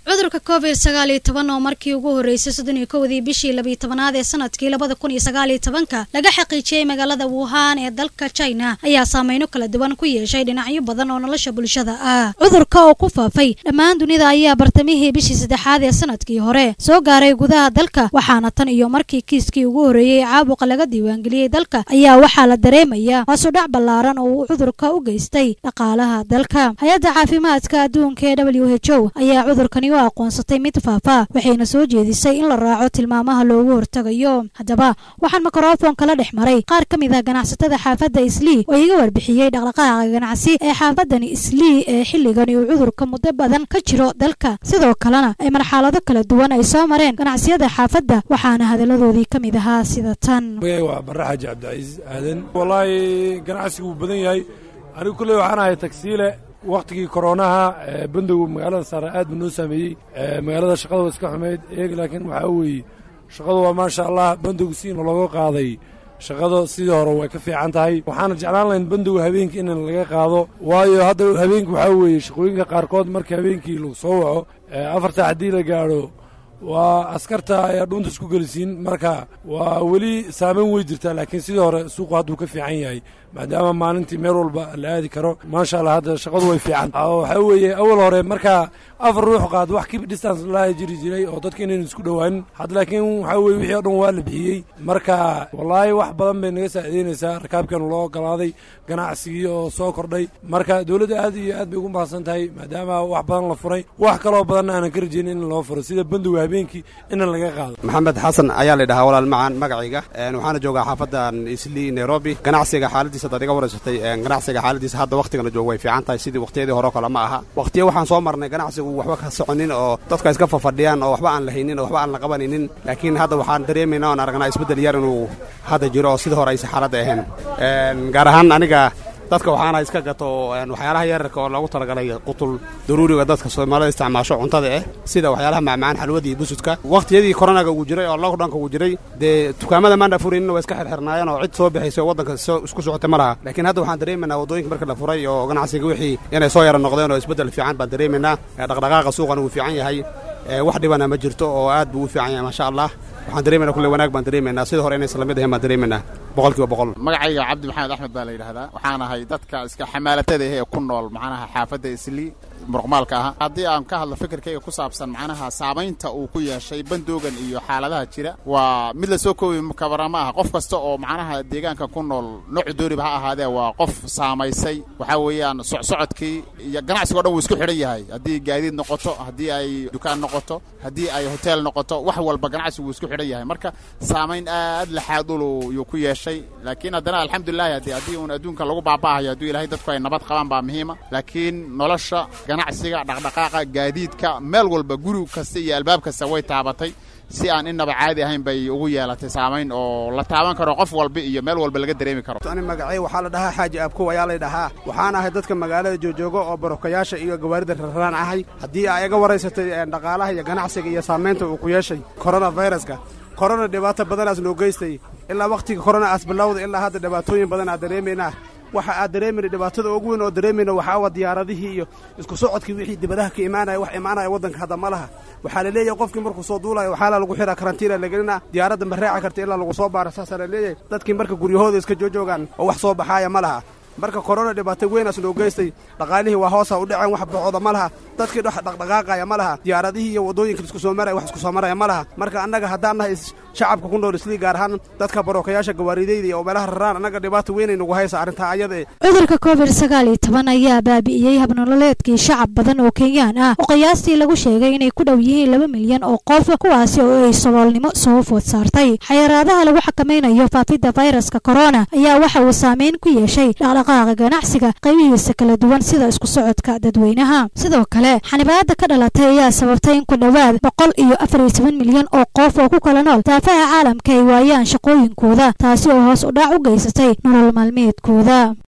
cudurka covid sagaal iyo toban oo markii ugu horreysay soddon iyo kowdii bishii labiyo tobanaad ee sanadkii labada kun iyo sagaal iyo tobanka laga xaqiijiyey magaalada wuhan ee dalka china ayaa saameyno kala duwan ku yeeshay dhinacyo badan oo nolosha bulshada ah cudurka oo ku faafay dhammaan dunida ayaa bartamihii bishii saddexaad ee sanadkii hore soo gaaray gudaha dalka waxaana tan iyo markii kiiskii ugu horreeyey caabuqa laga diiwaangeliyey dalka ayaa waxaa la dareemaya hoosudhac ballaaran oo uu cudurka u geystay dhaqaalaha dalka hay-adda caafimaadka adduunka ee w h o ayaa cudurkani u aqoonsatay mid faafa waxayna soo jeedisay in la raaco tilmaamaha loogu hortagayo haddaba waxaan mikrofon kala dhex maray qaar ka mid ah ganacsatada xaafadda islii oo iga warbixiyey dhaqdhaqaaqa ganacsi ee xaafadani islii ee xilligani uu cudurka muddo badan ka jiro dalka sidoo kalena ay marxalado kala duwan ay soo mareen ganacsiyada xaafadda waxaana hadalladoodii ka mid ahaa sida tan waa barre xaaji cabdicasiis aadan wallaahi ganacsigu wuu badan yahay anigu kulley waxaan ahay tagsiile wakhtigii koronaha bandogu magaalada saare aad buu noo saameeyey magaalada shaqada waa iska xumeyd eeg laakiin waxaa weeye shaqadu waa maasha allah bandogu siina looga qaaday shaqada sidii hore way ka fiican tahay waxaana jeclaan lahayn bandoga habeenkii in laga qaado waayo hadda habeenkii waxaa weeye shaqooyinka qaarkood marka habeenkii lagu soo waco afarta haddii la gaadho waa askarta ayaa dhuunta isku gelisiin marka waa weli saameyn wey jirtaa laakiin sidii hore suuqu hadduu ka fiican yahay maadaama maalintii meel walba la aadi karo maasha allah hadda shaqadu way fiican waxaa weeye awal hore markaa afar ruux qaad wax kib distance laa jiri jiray oo dadka inaynu isku dhowaanin hadda laakiin waxaa weye wixii o dhan waa la bixiyey marka wallaahi wax badan bay naga saacidaynaysaa rakaabkan loo ogolaaday ganacsigii oo soo kordhay marka dowladda aad iyo aad bay ugu mahadsan tahay maadaama wax badan la furay wax kaloo badanna aanan ka rajaynin in loo furo sida bandoga habeenkii ina laga qaado maxamed xasan ayaa la dhahaa walaal macaan magacayga waxaana joogaa xaafadan islii nairobi ganacsiga xaaladiisa hadaad iga waraysatay ganacsiga xaaladiisa hadda wakhtigana jooga way fiican tahay sidii wakhtiyadii hore kale ma aha wakhtiya waxaan soo marnay ganacsigu waxba ka soconin oo dadka iska fafadhiyaan oo waxba aan la haynin oo waxba aan la qabanaynin laakiin hadda waxaan dareemayna oon aragnaa isbeddel yar inuu hadda jiro oo sidii hore aysa xaaladda ahayn gaar ahaan aniga dadka waxaana iska gato waxyaalaha yararka oo loogu talagalay qutul daruuriga dadka soomaalida isticmaasho cuntada ah sida waxyaalaha macmacaan xalwadii busudka wakhtiyadii koronaga uu jiray oo lockdownka uu jiray dee dukaamada maana furaynin waa iska xirxirnaayeen oo cid soo bixaysa oo waddanka isku socotay ma laha laakiin hadda waxaan dareemaynaa waddooyinka marka la furay oo ganacsiga wixii inay soo yara noqdeen oo isbeddel fiican baan dareemaynaa dhaqdhaqaaqa suuqana wuu fiican yahay wax dhibana ma jirto oo aad buu u fiican yahay maasha allah waxaan dareemayna kulle wanaag baan dareemaynaa sida hore inaysan lamid ahayn baan dareemaynaa boqolkiiba boqol magacayga cabdi maxamed axmed baa la yidhahdaa waxaan ahay dadka iska xamaalatada ah ee ku nool macnaha xaafadda islii muruqmaalka aha haddii aan ka hadlo fikirkayga ku saabsan macnaha saamaynta uu ku yeeshay bandoogan iyo xaaladaha jira waa mid la soo koobi kabara ma aha qof kasta oo macnaha deegaanka ku nool noocu dooriba ha ahaadee waa qof saamaysay waxaa weeyaan socsocodkii iyo ganacsigo dhan wuu isku xidhan yahay haddii gaadiid noqoto haddii ay dukaan noqoto haddii ay hotel noqoto wax walba ganacsigu wuu isku xidhan yahay marka saamayn aad laxaadulu yuu ku yeeshay laakiin haddana alxamdulilahi haddii haddii uun adduunka lagu baaba'ahayo hadduu ilaahay dadku ay nabad qabaan baa muhiima laakiin nolosha ganacsiga dhaqdhaqaaqa gaadiidka meel walba guri kasta iyo albaab kasta way taabatay si aan innaba caadi ahayn bay ugu yeelatay saamayn oo la taaban karo qof walba iyo meel walba laga dareemi karo ani magacay waxaa la dhahaa xaaji aabkow ayaa lay dhahaa waxaan ahay dadka magaalada joojooga oo barokayaasha iyo gawaarida rarraan ahay haddii aa iga waraysatay dhaqaalaha iyo ganacsiga iyo saamaynta uu ku yeeshay koronaviruska korona dhibaato badanaas noo geystay ilaa wakhtiga korona aas bilowda ilaa hadda dhibaatooyin badan aad dareemaynaa waxa aad dareemayna dhibaatada ugu weyn oo dareemayna waxaa wa diyaaradihii iyo isku socodkii wixii dibadaha ka imaanaya wax imaanaya waddanka hadda ma laha waxaa la leeyahay qofkii markuu soo duulayo waxaa la lagu xiraa karantiina lagelina diyaaradda ma raaci karta ilaa lagu soo baara saasaa la leeyahay dadkii marka guryahooda iska joojoogaan oo wax soo baxaaya ma laha marka korona dhibaato weynaas noo geystay dhaqaalihii waa hoosa u dhaceen wax baxooda ma laha dadkii dhex dhaqdhaqaaqaya ma laha diyaaradihii iyo waddooyinka isku soo maraya wax isku soo maraya ma laha marka annaga haddaan nahay shacabka ku nool islii gaar ahaan dadka barookayaasha gawaaridayda iyo meelaha raraan annaga dhibaato weynay nagu haysa arrintaa ayada e cudurka covid sagaal iyo toban ayaa baabi'iyey habnololeedkii shacab badan oo kenyaan ah oo qiyaastii lagu sheegay inay ku dhow yihiin laba milyan oo qof kuwaasi oo ay saboolnimo soo food saartay xayiraadaha lagu xakamaynayo faafidda fayraska korona ayaa waxa uu saameyn ku yeeshay dhaqdhaqaaqa ganacsiga qaybihiisa kala duwan sida isku socodka dadweynaha sidoo kale xanibaada ka dhalatay ayaa sababtay in ku dhowaad boqol iyo afar iyo toban milyan oo qof oo ku kala nool daafaha caalamka ay waayaan shaqooyinkooda taasi oo hoos u dhac u geysatay nolol maalmeedkooda